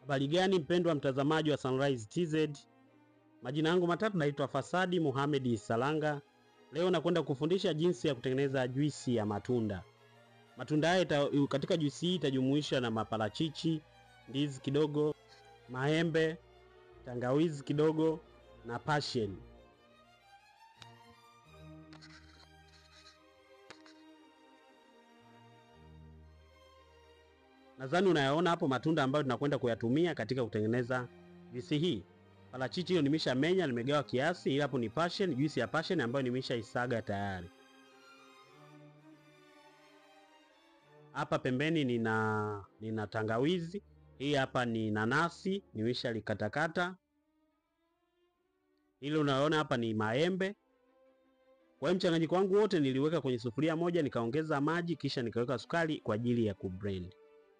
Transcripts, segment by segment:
Habari gani mpendwa mtazamaji wa Sunrise TZ, majina yangu matatu naitwa Fasadi Mohamed Salanga. Leo nakwenda kufundisha jinsi ya kutengeneza juisi ya matunda. Matunda haya katika juisi hii itajumuisha na maparachichi, ndizi kidogo, maembe, tangawizi kidogo na passion. Nadhani unayaona hapo matunda ambayo tunakwenda kuyatumia katika kutengeneza juisi hii. Parachichi hiyo nimesha menya, nimegawa kiasi, ila hapo ni passion, juisi ya passion ambayo nimesha isaga tayari. Hapa pembeni nina nina tangawizi. Hii hapa ni nanasi, nimesha likatakata. Ile unaona hapa ni maembe. Kwa hiyo mchanganyiko wangu wote niliweka kwenye sufuria moja, nikaongeza maji, kisha nikaweka sukari kwa ajili ya kublend.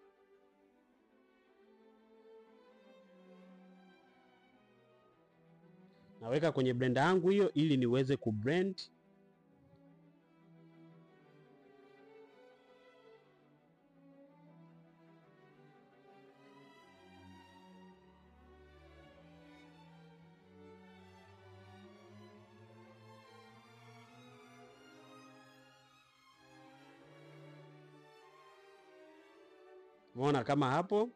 Naweka kwenye blender yangu hiyo ili niweze kublend. Umeona kama hapo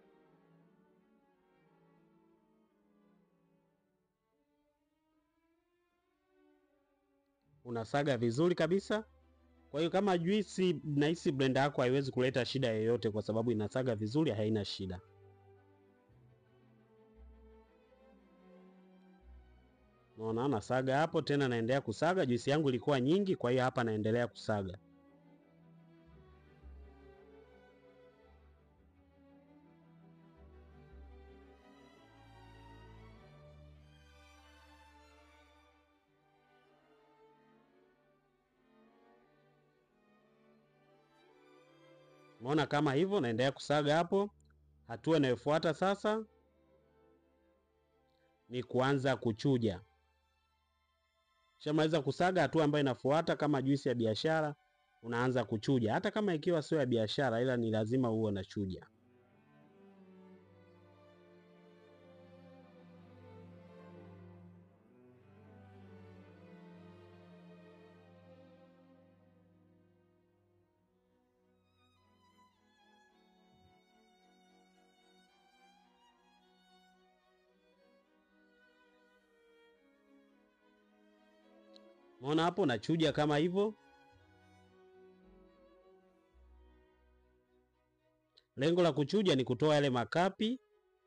unasaga vizuri kabisa. Kwa hiyo kama juisi, nahisi blender yako haiwezi kuleta shida yoyote, kwa sababu inasaga vizuri, haina shida. Unaona, nasaga hapo tena, naendelea kusaga. Juisi yangu ilikuwa nyingi, kwa hiyo hapa naendelea kusaga. Umeona kama hivyo, naendelea kusaga hapo. Hatua inayofuata sasa ni kuanza kuchuja. Shamaliza kusaga, hatua ambayo inafuata kama juisi ya biashara, unaanza kuchuja. Hata kama ikiwa sio ya biashara, ila ni lazima uwe unachuja. Umeona hapo nachuja kama hivyo. Lengo la kuchuja ni kutoa yale makapi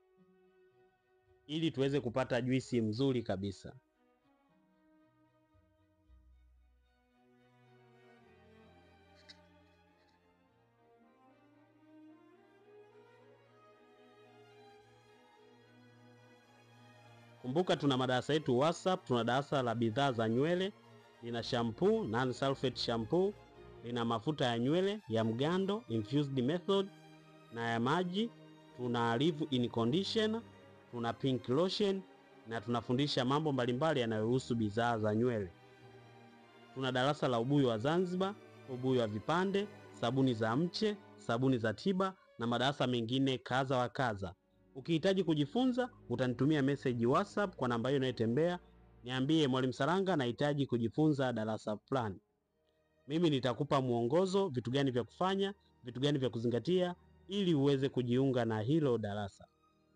ili tuweze kupata juisi mzuri kabisa. Kumbuka tuna madarasa yetu WhatsApp, tuna darasa la bidhaa za nywele, lina shampoo non sulfate shampoo, lina mafuta ya nywele ya mgando infused method na ya maji, tuna leave in conditioner, tuna pink lotion na tunafundisha mambo mbalimbali yanayohusu bidhaa za nywele. Tuna darasa la ubuyu wa Zanzibar, ubuyu wa vipande, sabuni za mche, sabuni za tiba na madarasa mengine kadha wa kadha. Ukihitaji kujifunza utanitumia message WhatsApp kwa namba hiyo inayotembea, niambie Mwalimu Salanga, nahitaji kujifunza darasa fulani. Mimi nitakupa mwongozo, vitu gani vya kufanya, vitu gani vya kuzingatia, ili uweze kujiunga na hilo darasa.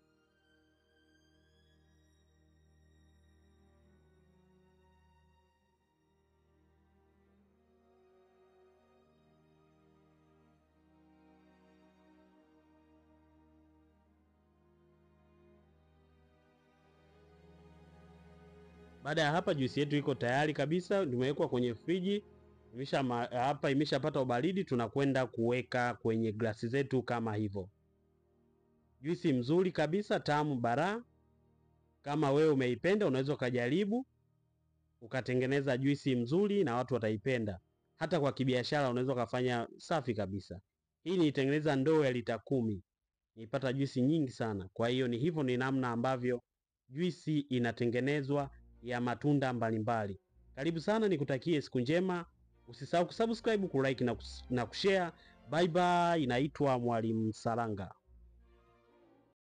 Baada ya hapa juisi yetu iko tayari kabisa, imewekwa kwenye friji imesha hapa, imeshapata ubaridi. Tunakwenda kuweka kwenye glasi zetu kama hivyo. Juisi mzuri kabisa, tamu bara. Kama wewe umeipenda, unaweza ukajaribu ukatengeneza juisi mzuri na watu wataipenda. Hata kwa kibiashara unaweza ukafanya safi kabisa. Hii nilitengeneza ndoo ya lita kumi, nilipata juisi nyingi sana. Kwa hiyo ni hivyo, ni namna ambavyo juisi inatengenezwa ya matunda mbalimbali. Karibu sana, nikutakie siku njema. Usisahau kusubscribe, kulike na kushare. Bye bye. Inaitwa Mwalimu Salanga.